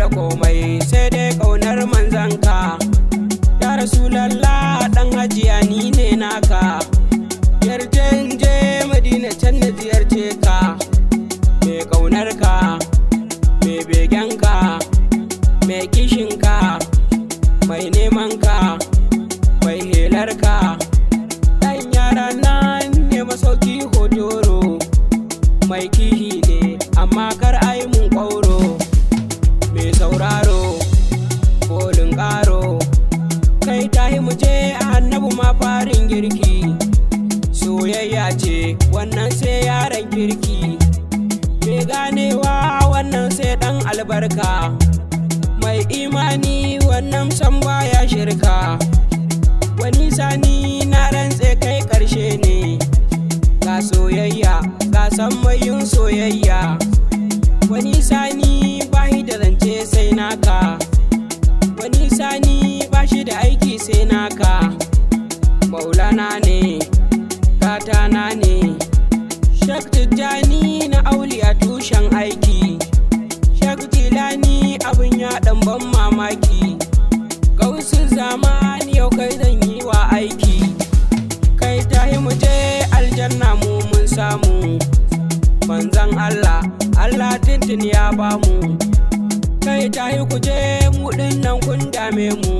da komai sai dai ƙaunar manzanka ya rasulallah ɗan hajiya ni ne naka yarje in je madina can na ziyarce ka mai ƙaunar ka mai begen ka mai kishin ka mai neman ka mai helar ka ɗan yara nan ne masauki hotoro mai kihi ne amma kar ai mun ƙwauro mai sauraro kolin ƙaro kai tahi mu je annabu ma farin girki soyayya ce wannan sai yaran kirki mai ganewa wannan sai ɗan albarka mai imani wannan san baya shirka wani sani na rantse kai ƙarshe ne ga soyayya ga san yin soyayya wani sani bashi da zance sai naka wani sani bashi da aiki sai naka maulana ne katana ne shak tijjani na auli a tushen aiki shak tilani abin ya dan ban mamaki gausu zamani yau kai zan yi wa aiki kai tahi mu je aljanna mu mun samu manzan Allah Allah tintin ya bamu kai tahi ku je mu nan kun dame mu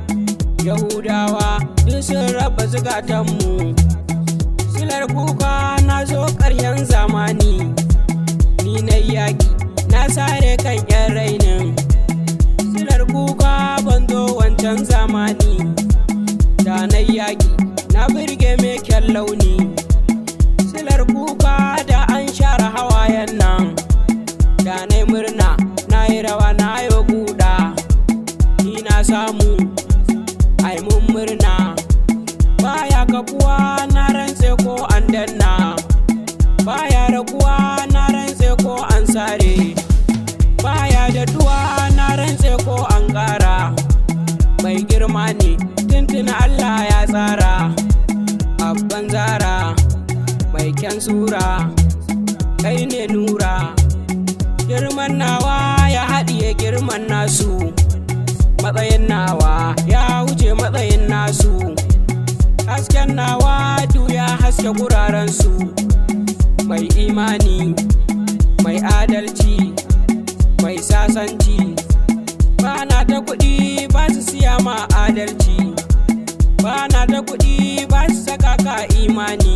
Yahudawa duk sun raba zukatanmu silar kuka na zo ƙaryan zamani ni na yaƙi na sare kan yan rainin silar kuka ban zo wancan zamani da na yaƙi na birge mai kyan launi silar kuka da an share hawayen nan da na murna na yi rawa na yi guda ni na samu ai mun murna baya kafuwa na rantse ko an danna baya raguwa na rantse ko an sare baya daɗuwa na rantse ko an ƙara mai girma ne tuntuna Allah ya tsara abban zara mai kyan sura kai ne nura girman nawa ya haɗiye girman nasu matsayin nawa ya wuce matsayin nasu hasken nawa ya haske gurarensu mai imani mai adalci mai sasanci ba na ta kuɗi ba su siya ma adalci ba na ta kuɗi ba su saka ka imani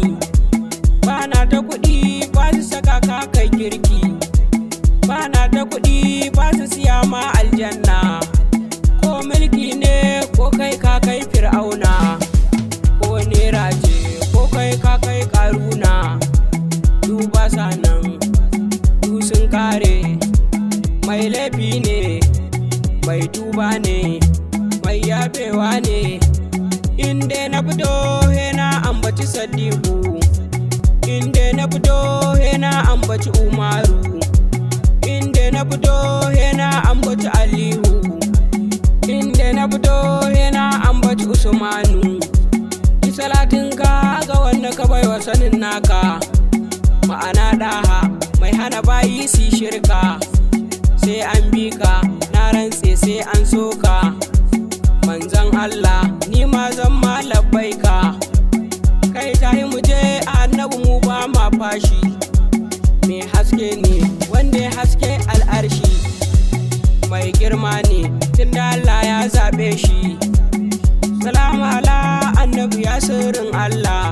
ba na ta kuɗi ba su saka ka kai kirki ba na ta kuɗi ba su siya ma aljanna ko mulki ne ko kai ka kai fir'auna ko nera ce ko kai ka kai karuna duba sanan du sun kare mai laifi ne mai tuba ne mai yafewa ne inda na fito na ambaci sadiku inda na fito na ambaci umaru inda na fito na ambaci aliyu inda na fito na ambaci usmanu salatin ka ga wanda ka baiwa sanin naka ma'ana daha mai hana bayi su shirka sai an bi ka na rantse sai an so ka manzan Allah ni ma zan ma labbai ka kai tahi mu je annabi mu ba ma fashi mai haske ne wanda ya haske al'arshi mai girma ne tunda Allah ya zaɓe shi salamu ala annabi ya sirrin Allah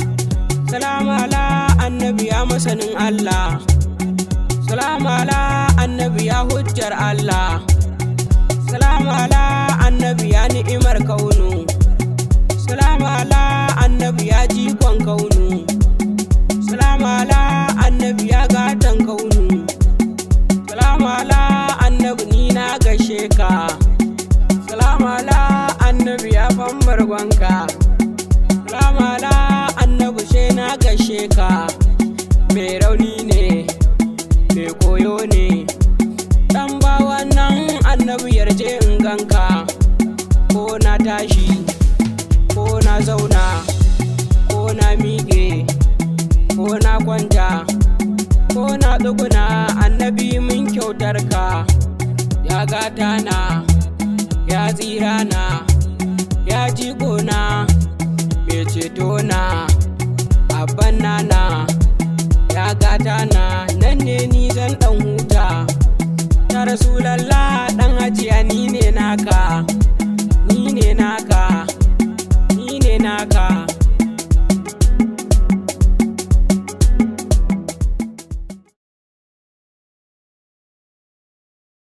salamu ala annabi ya masanin Allah salamu ala annabi ya hujjar Allah salamu ala annabi ya ni'imar kaunu salamu ala annabi ya jikon kaunu salamu ala annabi ya gatan kaunu salamu ala annabi ni na gashe ka salamu ala annabi ya fambar gwanka salamu ala annabi she na gashe ka mai rauni ne mai koyo ne dan bawa nan annabi yarje in ganka ko na tashi ko na zauna ko na miƙe ko na kwanta ko na tsuguna annabi mun kyautar ka ya ya gata na ya tsira na ya jigo na mai ceto na abban nana ya gata na nan ne ni zan dan huta ta rasulallah dan hajiya ni ne naka ni ne naka ni ne naka